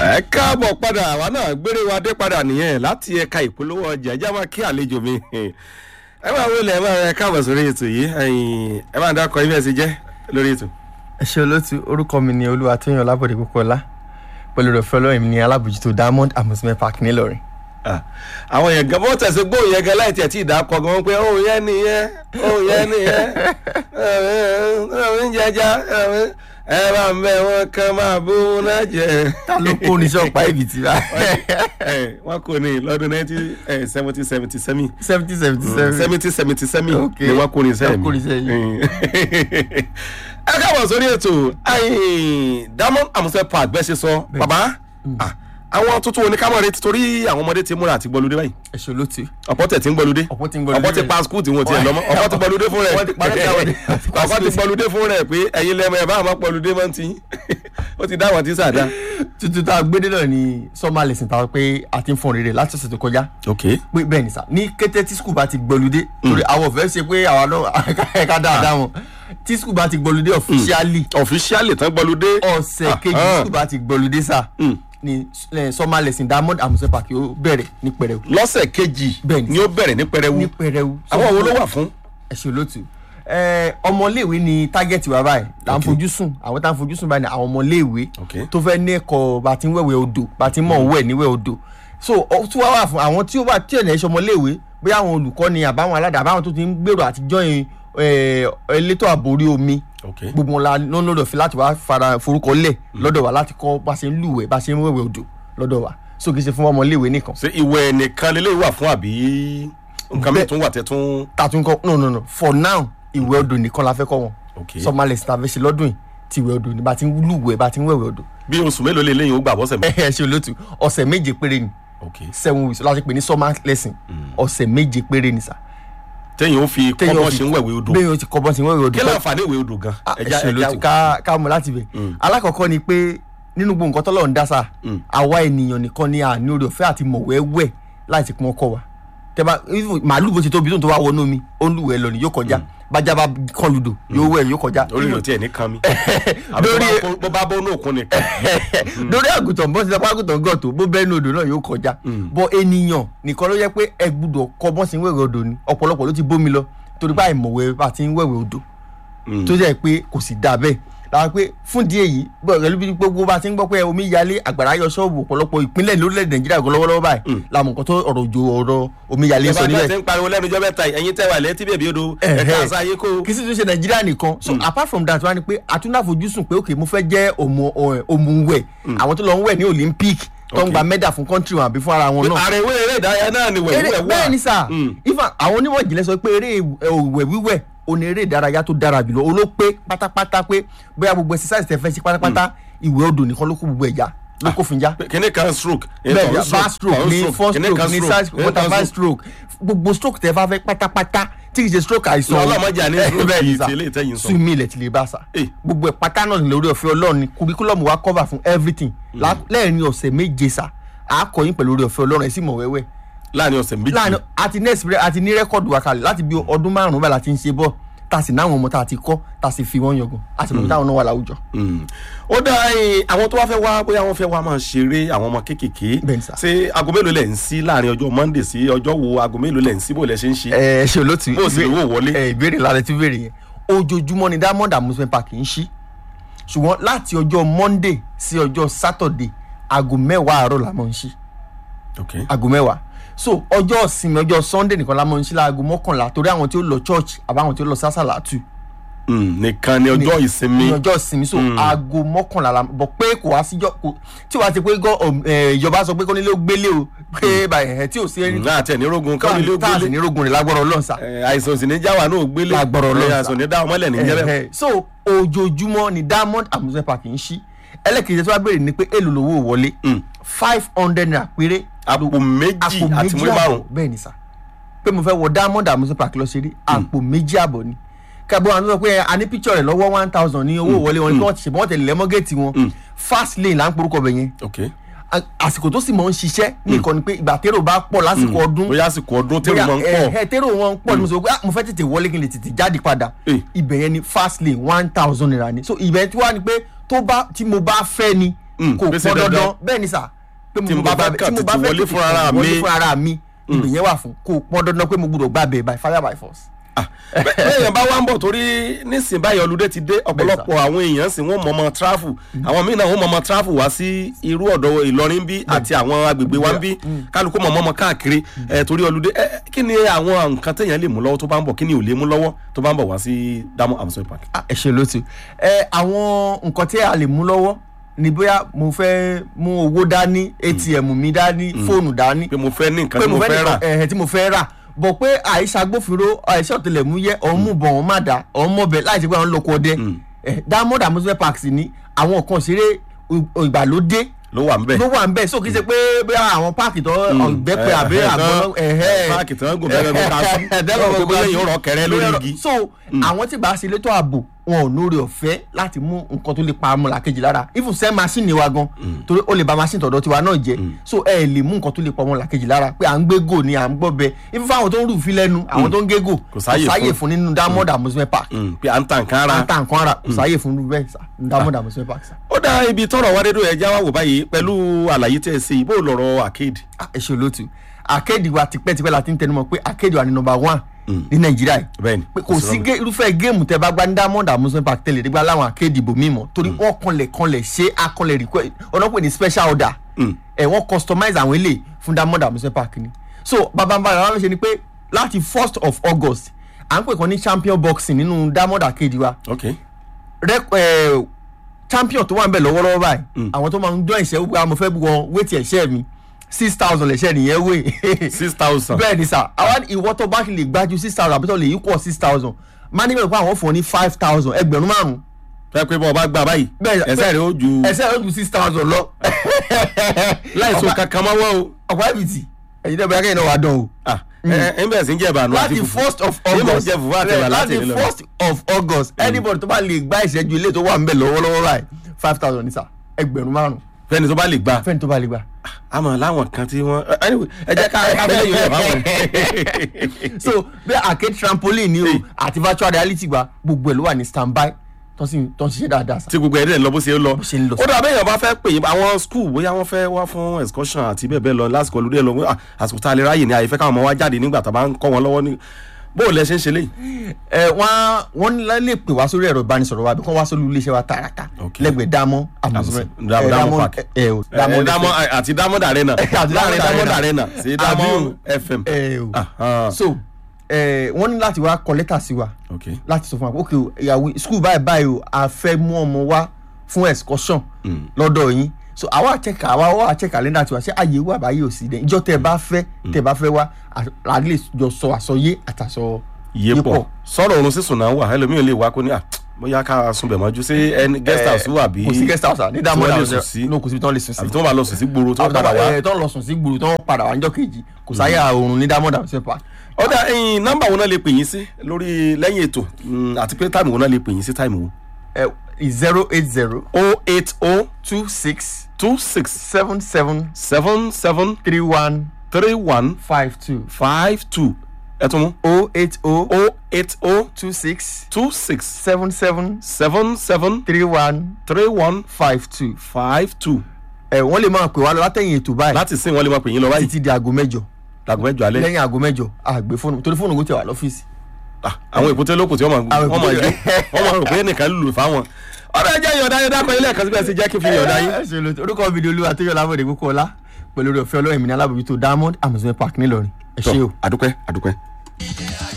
ẹ káàbọ̀ padà àwa náà gbére wa dé padà nìyẹn láti ẹ̀ka ìpolówó ọjà ẹjá máa kí àlejò mi ẹ máa wọlé ẹ máa ẹ káàbọ̀ sórí ètò yìí ẹ̀yin ẹ máa dákọ̀ ibi ẹ̀ sì jẹ́ lórí ètò. ẹ ṣe olóòtú orúkọ mi ni olúwa tóyàn ọlábọ̀dé púpọ̀lá pẹ̀lú rẹ̀ fọlọ́rin mi ní alábòjútó diamond amusement park nílọrin. Ah, àwọn yẹn gan bó tẹ̀sí gbóhùn yẹn gan láì tiẹ̀ tí ì dákọ̀ gan pé òun yẹn nìyẹn òun yẹn nìyẹn òun jẹjà ẹ bá ń bẹ wọn kan máa bó náà jẹ. ta ló kó ní sọ́ọ̀pá ibi tí bá. wọn kò ní lọ́dún nineteen seventy seventy seven seventy seventy seven. seventy seventy seven Ok. ni wọn kò ní sẹ́yìn Wọ́n kó ní sẹ́yìn. ẹ káàbọ̀ sórí ètò ayin diamond amusement park bẹ́ẹ̀ ṣe sọ bàbá ah, àwọn tuntun oníkámọ̀rẹ́ ti torí àwọn ọmọdé ti múra àti gbọ́lódé báyìí ẹ ṣe olóòtú. ọ̀pọ̀ tẹ̀ ti ń gbọ́lódé ọ̀pọ̀ tí ń gbọ́lódé ọ̀pọ̀ ti bẹ́ẹ̀. pa skul tí wọ́n ti ẹ̀ lọ́mọ ọ̀pọ̀ ti gbọ́lódé fún rẹ̀ Wọ́n ti parẹ́ táwọn ní- ọ̀pọ̀ ti gbọ́lódé fún rẹ̀ pé ẹ̀yin lẹ́mọ̀ ẹ̀ bá àwọn gbọ́lódé máa ń ti ó ti dá àwọn tí sàdá. tuntun tá a gbé dé náà ni summer lesson tá a pé a ti ń fọn rere láti ọ̀sẹ̀ tó kọjá ok pé bẹ́ẹ̀ ni sà ní kété tí skul bá ti gbọ́ludé torí àwọn ọ̀fẹ́ ṣe pé àwa náà ẹ̀ka dáadáa wọn tí skul bá ti gbọ́ludé officially ọ̀fíṣíálì tán gbọ́lódé ọ̀sẹ̀ kejì Ah, ah. skul bá ti gbọ́ludé sà ni eh, summer lesson diamond amusement park yóò bẹ̀rẹ̀ ní pẹrẹu lọ́sẹ̀ kejì Bẹ́ẹ̀ni. ni ó bẹ̀rẹ̀ ní pẹrẹwu ní pẹrẹu. àwọn wo ló wà fún. ẹ ṣe olóòtú ẹ ọmọléèwé ni tágẹ́tì wa báyìí là ń Ok. fojú sùn àwọn tá à ń fojú sùn báyìí ni àwọn ọmọléèwé Ok. tó fẹ́ ní ẹ̀kọ́ bá ti ń wẹ̀wẹ̀ odò bá ti ń mọ̀ wẹ̀ níwẹ̀ odò so ó tún wá wà fún àwọn tí ó bá tí ẹ̀ ní ẹ̀ṣọ́ ọmọléèwé bóyá àwọn olùkọ́ ni àbáwọn aládàá àbáwọn tó ti ń gbèrò àtijọ́ yẹn elétò ààbò orí omi ok gbogbo wọn la lọ́nà lọ́dọ̀ fi láti wá fara forúkọ lẹ̀ lọ́dọ̀ wa láti kọ́ bá ṣe ń lúwẹ̀ẹ́ bá ṣe ń wẹ̀wẹ̀ odò lọ́dọ̀ wa so kì í ṣe fún ọmọléèwé nìkan ṣé ìwẹ̀ nìkan lélẹ́yìí wà fún àbí nǹkan mi Bẹ́ẹ̀- tún wà tẹ́ tún. tàtún kọ́ no no no for now ìwẹ̀ odò nìkan la fẹ́ kọ́ wọn ok summer lesson tá a fẹ́ ṣe lọ́dún yìí ti ìwẹ̀ odò ní bá ti ń lúwẹ̀ẹ́ bá ti ń wẹ̀wẹ̀ odò bí oṣù mélòó lè léyìn ó gbà bọ́sẹ̀ mi. ẹ ṣe olóòtú ọ̀sẹ̀ méje péré ni ok seven weeks láti pè ní summer lesson ọ̀sẹ̀ méje péré ni sà. téèyàn ó fi Téèyàn kọ́mọ́ fi- ṣe ń wẹ̀wé odò bẹ́ẹ̀ o ti kọ́ bọ́ sí wẹ̀wẹ̀ odò kí láǹfààní ìwé odò gan. Ah, ẹ ẹja ṣe ẹja olóòtú ká ká mú láti bẹ̀. alákọ̀ọ́kọ́ ni pé nínú gbogbo nǹkan tọ́lọ́run dá sà àwa ènìyàn nìkan ni à ní orí ọ̀fẹ́ àti mọ̀wẹ́wẹ́ láti pọn ọkọ wa tẹ́bá even màálù bó ti tóbi tó ń tó wá wọnú omi ó ń lùwẹ̀ lọ ni yóò kọjá bájá bá kán ludò yóò wẹ̀ yóò kọjá orí ìrò tí ẹ̀ ní kan mi. àbí lórí- tó bá kó- bó bá bó ní òkun nìkan. lórí àgùntàn bọ́n ti sọ pé àgùntàn gàn tó bó bẹ́ẹ̀ ní odò náà yóò kọjá bọ́ ènìyàn nìkan ló yẹ pé ẹ gbúdọ̀ kọ́ bọ́n sí ń wẹ̀wẹ̀ odò ni ọ̀pọ̀lọpọ̀ ló ti bómi lọ torí báyìí mọ̀wẹ́ bá ti ń wẹ̀wẹ̀ odò tó jẹ́ pé kò sì dáa bẹ́ẹ̀ lára pé fún díẹ̀ yìí bọ́ pẹ̀lú bí gbogbo bá ti ń gbọ́ pé omi yalé àgbàrá yọ ṣọ́ọ̀bù ọ̀pọ̀lọpọ̀ ìpínlẹ̀ lórílẹ̀ nàìjíríà gan lọ́wọ́lọ́wọ́ báyìí làmọ̀ nǹkan tó ọ̀rọ̀ òjò ọ̀rọ̀ omi yalé sọ ìjọba náà níbẹ̀ ti ń pariwo lẹ́nu ọjọ́ mẹ́ta yìí, ẹ̀yin tẹ́wà lẹ́tí bèbí odò Ẹ̀hẹ́. ẹ̀ka àṣà ayé kó. kì í sì tún ṣe nàìjíríà nìkan so apart from that wá ni pé àtúnáfojúsùn pé ok mo fẹ́ jẹ́ òmùwẹ̀ àwọn tó lọ ń wẹ̀ ní olympic tó ń Ok. gba mẹ́dà fún country wọn àbí fún ara wọn náà ààrẹ ìwé eré ìdárayá náà ni wẹ̀wẹ̀ eré wà. bẹ́ẹ̀ ni sà Mm. ifá àwọn onímọ̀ ìjìnlẹ̀ sọ pé eré òwẹ̀ wíwẹ̀ o ní eré ìdárayá tó dára jùlọ o ló pé pátápátá pé bóyá gbogbo exercise tẹ fẹ́ ṣe pátápátá ìwẹ̀ odò nìkan ló kó gbogbo ẹ̀yà ló kó fi já kíní kan stroke. bẹ́ẹ̀ ìtọ̀ ni back stroke ní four stroke ní side stroke butterfly stroke gbogbo stroke tẹ bá fẹ́ pátápátá tí kì í ṣe stroke àìsàn Ọlọ́mọdé àní Eh, stroke bẹ́ẹ̀ ni yìí sà. ti eléyìí tẹ́yìn sọ. sumi ilẹ̀ ti lè bá sà Eh. gbogbo ẹ̀ pátá náà ní lórí ọ̀fẹ́ ọlọ́run ni curriculum wa cover fún everything Lá- lẹ́ẹ̀rin ọ̀sẹ̀ méje sà á kọ́ yín pẹ̀lú orí ọ̀fẹ́ ọlọ́run ẹ̀ sì mọ̀ wẹ́wẹ́ láàrin ọ̀sẹ̀ méjì. láàrin àti next break àti ní rẹ́kọ̀dù wa kalẹ̀ láti bí ọdún márùn-ún báyìí láti ń ṣe bọ́ tá a sì náwọn ọmọ tá a ti kọ́ tá a sì fi wọ́n yangàn a sì mọ̀ táwọn náà wà láwùjọ. Mm. ó dá ẹyin àwọn tó wá fẹ́ wá bóyá wọ́n fẹ́ wá máa ṣeré àwọn ọmọ kéékèèké Bẹ́ẹ̀ ni sà. ṣé aago mélòó lẹ̀ ń sí láàrin ọjọ́ monday sí ọjọ́ wo aago mélòó lẹ̀ ń sí bó lẹ̀ ṣe ń ṣe. ẹ ẹ ṣe olóòtú Bó o sì lówó wọlé. ẹ ìbéèrè lára tí béèrè yẹn ojoojúmọ́ ni diamond amusement park ń ṣí ṣùgbọ́n láti ọjọ́ monday sí ọjọ́ saturday aago mẹ́wàá àárọ̀ la máa ń ṣí ok aago mẹ́wàá so ọjọ́ ìsinmi ọjọ́ sunday nìkan la máa ń ṣí láago mọ́kànlá torí àwọn tí ó lọ church àbáwọn tí ó lọ sásàlátù Mm, nìkan ni ọjọ́ ìsinmi ní ọjọ́ ìsinmi so aago mọ́kànlá la bọ̀ pé kò wá síjọ́ kò tí wàá ti pé gọ́ ìjọba sọ pé kọ́nílé ó gbélé o pé báyìí ẹ̀ tí ò sí ẹni náà tẹ̀ ní rogun káwọn ilé ó tá a sì gbélé ní rogun rẹ̀ lágbọ́rọ̀ ọlọ́ọ̀sà Eh, àìsàn sì ní jáwà náà ó gbélé Lágbára Ọlọ́run, Eh, sà. àìsàn ní dáhùn mọ́lẹ̀ ní jẹ́rẹ́ Ẹ̀hẹ̀. so ojoojúmọ́ ni diamond amusement park ń ṣí ẹlẹ́kejì tí wàá béèrè ni pé èlò lówó wọlé five hundred naira péré àpò méjì àpò àti méjì múlẹ̀ àbọ̀ márùn bẹ́ẹ̀ ni sà pé mo fẹ́ wọ diamond amusement park lọ ṣeré àpò méjì àbọ̀ ni kẹ́bọ́ àwọn tó sọ pé a ní picture rẹ̀ lọ́wọ́ one thousand ní owó wọlé wọn ni kí wọ́n ti ṣe bí wọ́n tẹ̀lé lẹ́mọ́gẹ́tì wọn fast lane là ń porúkọ bẹ̀ yẹn ok A- àsìkò tó sì mọ̀ ń ṣiṣẹ́ nìkan ni pé ìgbà tèrò bá pọ̀ lásìkò ọdún bóyá àsìkò ọdún tẹ́lẹ̀ bóyá máa ń pọ̀ ẹ ẹ tèrò wọn ń pọ̀ ni mo sọ pé ah, mo fẹ́ tètè wọlé kí n lè tètè jáde padà Eh. ibẹ̀ yẹn ni fast lane one thousand naira ni so ibẹ̀ tí wàá ni pé tó bá tí mo bá fẹ́ ni Mm, kò pé ṣe pọn dandan dandan. bẹ́ẹ̀ ni sà pé Tí mo bá fẹ́ kàn tètè wọlé fúnra ara mi. wọlé fúnra ara mi ibẹ̀ yẹn wà fún kò pọn dandan pé mo gbọ́dọ̀ gbà bẹ́ẹ̀ by fire by force. Ah, bẹ́- bẹ́ẹ̀ yẹn bá wá ń bọ̀ torí nísìnyí báyìí ọlùdé ti dé ọ̀pọ̀lọpọ̀ àwọn èèyàn sì wọ́n mọ̀ọ́mọ́ tráfù àwọn míì náà wọ́n mọ̀ọ́mọ́ tráfù wá sí irú ọ̀dọ̀ Ìlọrin bí àti àwọn agbègbè wa ń bí kálukú mọ̀ọ́mọ́ káàkiri ẹ̀ torí ọlùdé ẹ̀ kí ni àwọn nǹkan téèyàn lè mú lọ́wọ́ tó bá ń bọ̀ kí ni ò lè mú lọ́wọ́ tó bá ń bọ̀ wá sí Damo Amusement Park. Ah, ẹ ṣe lótú ẹ àwọn nǹkan tí a lè mú lọ́wọ́ ni bóyá mo fẹ́ mú owó dání atm mi dání fóònù dání pé mo fẹ́ ní nǹkan pé tí mo fẹ́ rà ẹ̀hẹ̀ tí mo fẹ́ rà bọ̀ pé àìsà agbófinró àìsà ọ̀tẹlẹ̀múyẹ́ ọ̀mùbọ̀ ọ̀hún má dá ọ̀mọ̀bẹ láì ṣe pé àwọn lóko ọdẹ ẹ̀ Diamond Amusement Park sì ni àwọn nǹkan ṣeré ìgbàlódé ló wà ń bẹ̀. ló wà ń bẹ̀ so kì í ṣe pé bí àwọn páàkì tó ọ̀gbẹ́pẹ Eh, àbí eh, àgbọ̀n eh, páàkì tí wọ́n gùn bẹ́ẹ̀ bẹ́ẹ̀ ká sí. Wọ́n rò pé bóyá èèyàn rọ̀ kẹrẹ lórí igi. so àwọn tí bá ṣe létò ààbò wọn ò lórí ọ̀fẹ́ láti mú nǹkan tó lè pa ọmọlàkejì lára even sẹ́ machine wa gan torí ó lè ba machine tọ̀dọ̀ tiwa náà jẹ́ so ẹ lè mú nǹkan tó lè pa ọmọlàkejì lára pé à ń gbé gò ni à ń gbọ́ bẹ even fáwọn tó ń rù fi lẹ́nu àwọn tó ń gé gò Kò sáyè fún. fún nínú Diamond Amusement Park Mm, pé à ń ta nǹkan ara. àtà nǹkan ara kò sáyè fún irú bẹ́ẹ̀ sá ní Diamond Amusement Park sá. ó dá ibi tọrọ wá dédú ẹja wá wò báyìí pẹ̀lú àlàyé tẹ́ ẹ ṣe ìbò lọ́rọ̀ arcade. Ah, ẹ ṣe olóòtú arcade wa tipẹ́tipẹ́ la ti ń tẹnumọ́ pé arcade wa ni number one ní nàìjíríà yìí bẹ́ẹ̀ni pé kò sí gé- irúfẹ́ géèmù tẹ́ bá gbá ní Diamond Amusement Park tẹ́lẹ̀ nígbà láwọn arcade ìbò mímọ́ torí wọ́n kanlẹ̀ kanlẹ̀ ṣe akọlẹ̀ request ọ̀nà pè ní special order ẹ̀ wọ́n customize àwọn eléyìí fún Diamond Amusement Park ni so bàbá bàbá wa ló ṣe ni pé láti first of August à ń pè kan ní champion boxing nínú Diamond arcade wa ok rec- eh, champion tó wà ń bẹ̀ lọ́wọ́lọ́wọ́ báyìí àwọn tó máa ń dán ìṣẹ́ wípé mo fẹ́ bu wọn wéètì ẹ̀ṣẹ́ mi six thousand lẹ̀ṣẹ́ nìyẹn wé six thousand. bẹ́ẹ̀ ni sà àwọn ìwọ tó bá lè gbájú six thousand àbí tó lè equal six thousand máa ní bẹ̀rẹ̀ pé àwọn fún ọ ní five thousand ẹgbẹ̀rún márùn-ún fẹ́ pé bọ́ ọ bá gbà báyìí Bẹ́ẹ̀- ẹsẹ̀ rẹ̀ ó ju ẹsẹ̀ rẹ̀ ó ju six thousand lọ. láìsọ Ọ̀pá- kankan mọ́wọ́ o. ọ̀pá ẹ̀bìtì ẹ̀yin tẹ́ bẹ́ẹ̀ kẹ́yìn náà wà dán o. Ah, ẹ ẹ ń bẹ̀rẹ̀ sí ń jẹ́ ìbànú àti láti fùfú. first of Èyí mọ̀ August jẹ́ fùfú àti ẹ̀wà láti láti ìlú lọ. first of August anybody tó bá lè gbá ìṣẹ́jú ilé tó wà ń bẹ̀ lọ́wọ́lọ́wọ́ báyìí five thousand ní sà ẹgbẹ̀rún márùn-ún fẹ́ni tó bá lè gbà. fẹ́ni tó bá lè gbà. àmọ́ láwọn kan tí wọ́n anyway, ẹ jẹ́ ká ká fẹ́ lẹ́yìn rẹ̀ báwọn. so bí arcade trampoline ni o àti virtual reality gba gbogbo ẹ̀ ló wà ní standby tó sì tó ń ṣiṣẹ́ dáadáa sà. tí gbogbo ẹ̀ dẹ̀ lọ bó ṣe ń lọ. ṣe ń lọ. ó dàbí èèyàn bá fẹ́ pè yín àwọn school bóyá wọ́n fẹ́ wá fún excursion àti bẹ́ẹ̀ bẹ́ẹ̀ lọ lásìkò olùdé lọ wọ́n, ah, àsìkò tá a lè ráyè ní àyè fẹ́ káwọn ọmọ wa jáde nígbà tá a bá ń kọ́ wọn lọ́wọ́ ní bó o lẹ ṣe ń ṣe léyìí. ẹ wọn wọn lè pè wá sórí ẹ̀rọ ìbánisọ̀rọ̀ wa bí wọ́n wá sórí iléeṣẹ́ wa tààràtà Ok. lẹ́gbẹ̀ẹ́ Diamond Amusement Diamond- eh, Diamond Park. ẹ o Eh, Diamond Diamond àti Diamond Arena Àti láàrin Diamond Diamond Arena. Arena sí Diamond FM. ẹ o Aha. so ẹ wọ́n ní láti wá kọ lẹ́tà sí wa ok láti sọ fún wa pé ok o, ìyàwó school báyìí báyìí o a fẹ́ mú ọmọ wa fún excursion lọ́dọ̀ yín so àwa àchẹ́kà àwa wá àchẹ́kà lẹ́nà tiwa ṣé àyè wà báyìí ò sí dẹ̀ ìjọ tẹ́ ẹ bá fẹ́ tẹ́ ẹ bá fẹ́ wá à lè jọ sọ àsọyé àtàsọ iye pọ̀ sọ̀rọ̀ oorun sísùn náà wà ẹlòmíì ò lè wá kó ní à bóyá ká sunbẹ̀ mọ́jú sí ẹni guest house wà bí kò sí guest house ní Diamond tí wọ́n lè Amusement sùn sí no kò síbi tí wọ́n lè sùn sí àbí tí wọ́n bá lọ sùn sí gbòòrò tí wọ́n àwọn padà wá. ẹ tó ń lọ sùn sí gbòòrò tó ń padà wá níjọ́ kejì kò sáyà oorun ní Diamond Amusement Park ọ̀dà ẹ̀yìn nọ́mbà wo náà lè pè yín sí lórí lẹ́yìn ètò mm, àti pé táìmù wo náà lè pè yín sí táìmù wo. zero eight zero o eight o two six two six seven seven seven seven three one three one five two five two ẹ tún mú o eight o o eight o two six two six seven seven seven seven three one three one five two. five two ẹ wọ́n lè máa pè wá lọ látẹ̀yìn ètò báyìí láti sìn wọ́n lè máa pè yín lọ báyìí títí di aago mẹ́jọ dàgbọ́ mẹ́jọ alẹ́ lẹ́yìn aago mẹ́jọ àgbẹ̀ fóònù torí fóònù kò tẹ̀ wá lọ́fíìsì. Ah, àwọn èkúté lókùn tí wọ́n máa Àwọn wọ́n máa èkúté- yí wọ́n máa rò pé nìkan lùlù fáwọn. ọ̀rọ̀ ẹ jẹ́ ìyọ̀dá yẹn dákọ̀ ilé ẹ̀kan síbẹ̀ sí jẹ́ kí n fi ìyọ̀dá yín. ẹ ṣe lóòótọ́ orúkọ fídíò olúwa tó yọ lábọ̀dé kókó ọlá pẹ̀lú orí ọ̀fẹ́ ọlọ́run mi ní alábòjútó Diamond Amusement Park ńìlọrin ẹ ṣé o. àdúpẹ́ àdúpẹ́.